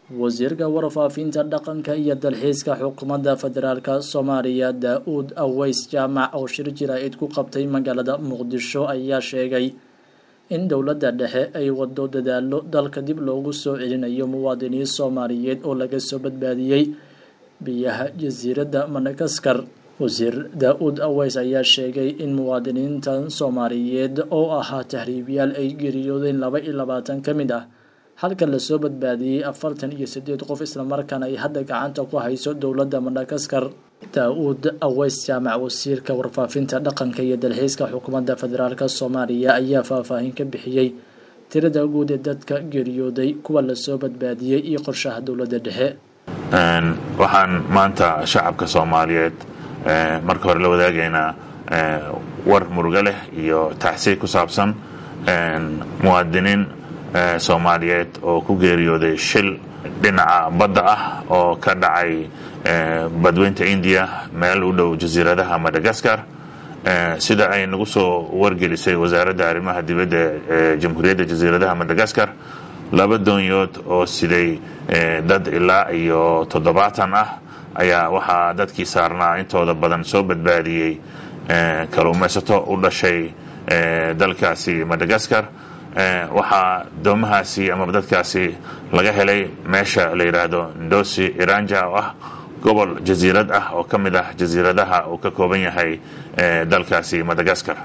wasiirka warfaafinta dhaqanka iyo dalxiiska xukuumadda federaalk soomaaliya daa-uud aweys jaamac oo shir jira-id ku qabtay magaalada muqdisho ayaa sheegay in dowladda dhexe ay wado dadaalo dalka dib loogu soo celinayo muwaadiniin soomaaliyeed oo laga soo badbaadiyey biyaha jasiiradda madagaskar wasiir daa-uud aweys ayaa sheegay in muwaadiniintan soomaaliyeed oo ahaa tahriibyaal ay geeriyoodeen laba iyo labaatan ka mid ah halka lasoo badbaadiyey afartan iyo sideed qof islamarkaana ay hadda gacanta ku hayso dowladda madagaskar daa-uud aweys jaamac wasiirka warfaafinta dhaqanka iyo dalxiiska xukuumadda federaalk soomaaliya ayaa faahfaahin ka bixiyey tirada guud ee dadka geeriyooday kuwa lasoo badbaadiyey iyo qorshaha dowladda dhexe waxaan maanta shacabka soomaaliyeed marka hore la wadaagaynaa war murugo leh iyo taxsiy ku saabsan muwaadiniin soomaaliyeed oo ku geeriyooday shil dhinaca badda ah oo ka dhacay badweynta indiya meel u dhow jasiiradaha madagaskar sida ay nagu soo wargelisay wasaaradda arrimaha dibadda ee jamhuuriyadda jasiiradaha madagaskar laba doonyood oo siday dad ilaa iyo toddobaatan ah ayaa waxaa dadkii saarnaa intooda badan soo badbaadiyey kaluumaysato u dhashay dalkaasi madagaskar waxaa doomahaasi ama dadkaasi laga helay meesha la yidhaahdo ndosi iranja oo ah gobol jasiirad ah oo ka mid ah jasiiradaha uu ka kooban yahay dalkaasi madagaskar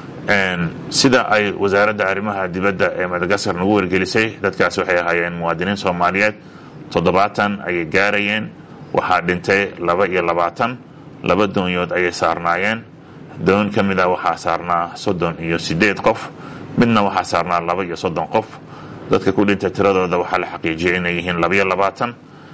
sida ay wasaaradda arrimaha dibadda ee madagaskar nagu wargelisay dadkaasi waxay ahaayeen muwaadiniin soomaaliyeed toddobaatan ayay gaarayeen waxaa dhintay laba iyo labaatan laba doonyood ayay saarnaayeen doon ka mid ah waxaa saarnaa soddon iyo sideed qof midna waxaa saarnaa laba iyo soddon qof dadka ku dhintay tiradooda waxaa la xaqiijiyay inay yihiin labaiyo labaatan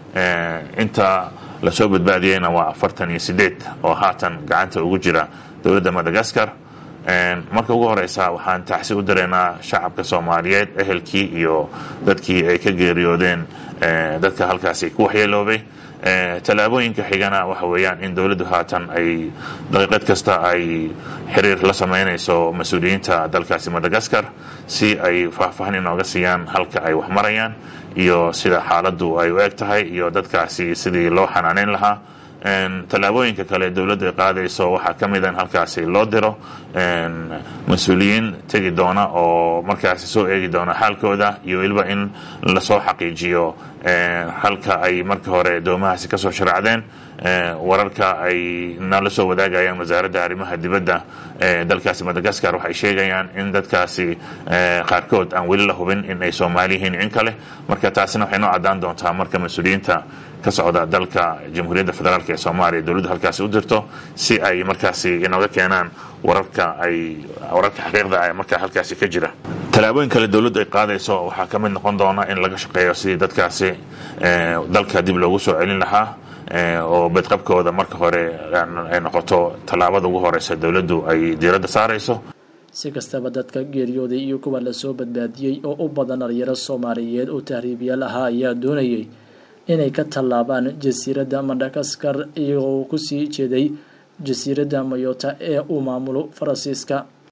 inta lasoo badbaadiyeyna waa afartan iyo sideed oo haatan gacanta ugu jira dowladda madagaskar marka ugu horeysa waxaan taxsi u dareynaa shacabka soomaaliyeed ehelkii iyo dadkii ay ka geeriyoodeen dadka halkaasi ku waxyeeloobay tallaabooyinka xigana waxa weeyaan in dowladdu haatan ay daqiiqad kasta ay xiriir la sameynayso mas-uuliyiinta dalkaasi madagaskar si ay faahfaahin inooga siiyaan halka ay wax marayaan iyo sida xaaladdu ay u eg tahay iyo dadkaasi sidii loo xanaaneyn lahaa tallaabooyinka kale dowladdu ay qaadayso waxaa ka mid a in halkaasi loo diro mas-uuliyiin tegi doona oo markaasi soo eegi doona xaalkooda iyo weliba in lasoo xaqiijiyo halka ay marka hore doomahaasi kasoo sharacdeen wararka ay nala soo wadaagayaan wasaaradda arrimaha dibadda ee dalkaasi madagaskar waxay sheegayaan in dadkaasi qaarkood aan weli la hubin in ay soomaali yihiin in kale marka taasina waxay noo caddaan doontaa marka mas-uuliyiinta ka socda dalka jamhuuriyadda federaalk ee soomaaliya dowladdu halkaasi u dirto si ay markaasi inooga keenaan wararka ay wararka xaqiiqda ee markaa halkaasi ka jira tallaabooyin kale dowladdu ay qaadayso waxaa ka mid noqon doona in laga shaqeeyo sidii dadkaasi dalka dib loogu soo celin lahaa oo bedqabkooda marka hore ay noqoto tallaabada ugu horeysa dowladdu ay diiradda saarayso si kastaba dadka geeriyooday iyo kuwa lasoo badbaadiyey oo u badan dhalinyaro soomaaliyeed oo tahriibyaal ahaa ayaa doonayay inay ka tallaabaan jasiiradda madagaskar iyagoo kusii jeeday jasiiradda mayota ee uu maamulo faransiiska